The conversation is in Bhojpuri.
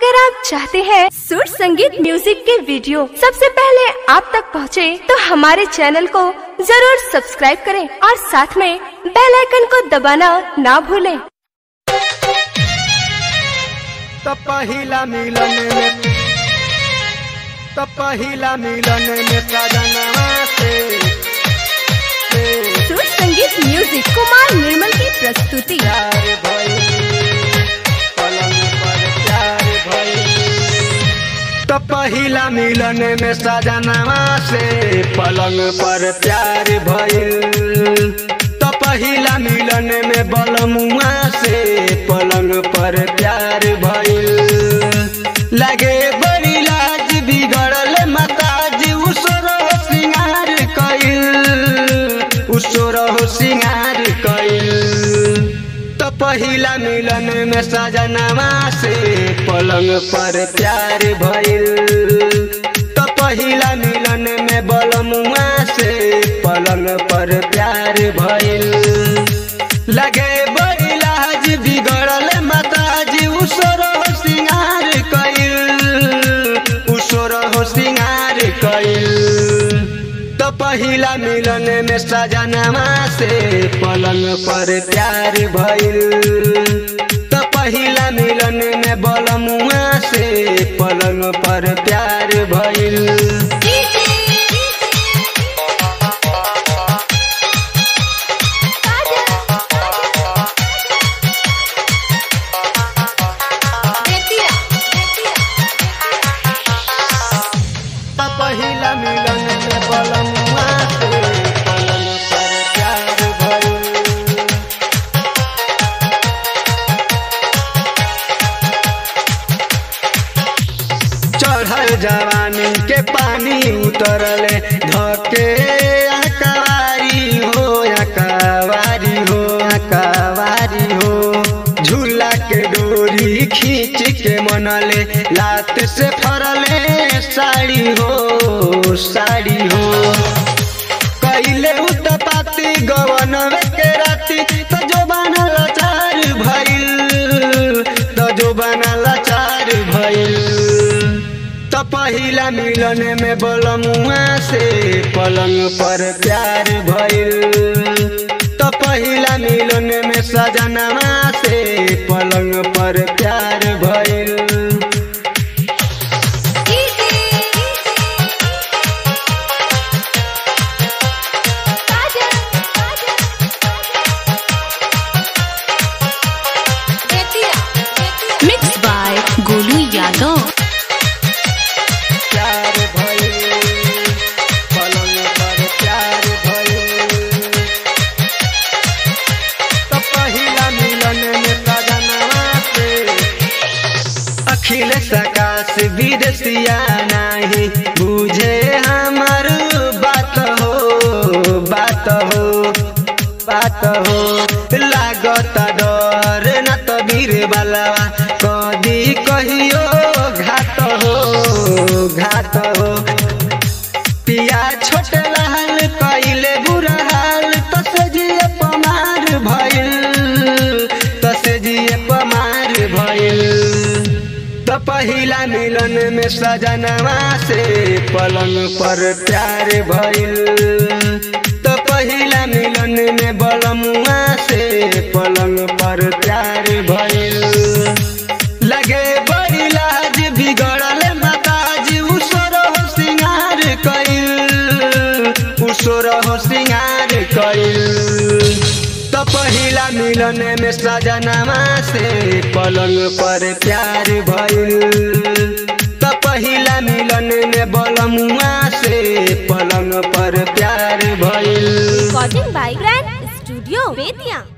अगर आप चाहते हैं सुर संगीत म्यूजिक के वीडियो सबसे पहले आप तक पहुंचे, तो हमारे चैनल को जरूर सब्सक्राइब करें और साथ में बेल आइकन को दबाना ना भूलें। तो पहिला मिलन में तो पहिला मिलन में सजनवा से से सुर संगीत म्यूजिक कुमार निर्मल की प्रस्तुति प्यार भइल पलंग पर प्यार भइल तो पहिला मिलन में सजनवा से पलंग पर प्यार भइल तो पहिला मिलन में बलमुआ से पलंग पर प्यार भइल लगे बड़ी लाज बिगड़ल मताज उसरो सिंगार कइल उसरो सिंगार कइल तो पहिला मिलन में सजनवा से पलंग पर प्यार भइल तो पहिला मिलन में बलमुआ से पलंग पर प्यार भइल लगे बड़ी लाज बिगड़ल मताज उसरो सिंगार कइल उसरो सिंगार कइल तो पहिला मिलन में सजनवा से पलंग पर प्यार भइल तो पहिला मिलन में बलमुआ से पलंग पर प्यार भइल तो पहिला मिलन में बलमुआ से पलंग पर प्यार भइल चढ़ल जवानी के पानी उतरले धके अकवारी हो अकवारी हो अकवारी हो झूला के डोरी खींच के मनले लात से फरले साड़ी हो साड़ी हो कैले उतपाती गवन के राती त जो बनल चार भइल त जो बनल चार भइल त पहिला मिलन में बलमुआ से पलंग पर प्यार भइल त पहिला मिलन में सजनवा से पलंग पर प्यार भइल मिक्स बाय गोलू यादव प्यार भइल पलंग पर प्यार भइल तो पहिला मिलन में सजनवा से अखिल सकाश विदेशिया नाही बुझे हमर बात हो बात हो बात हो लागत डर न तो वीर बलवा कदी कहियो घात हो घात हो पिया छोट लाल कइले बुरा हाल तसे जिए पमार भइल तसे जिए पमार भइल त पहिला मिलन में सजनवा से पलंग पर प्यार भइल त पहिला मिलन में बलमुआ से पलंग पर प्यार भइल लगे बड़ी लाज बिगड़ल मताज उसरो सिंगार कइल उसरो सिंगार कइल त पहिला मिलन में सजनवा से पलंग पर प्यार भइल त पहिला मिलन में बलमुआ से पलंग पर प्यार भइल recording by grand studio Bettiah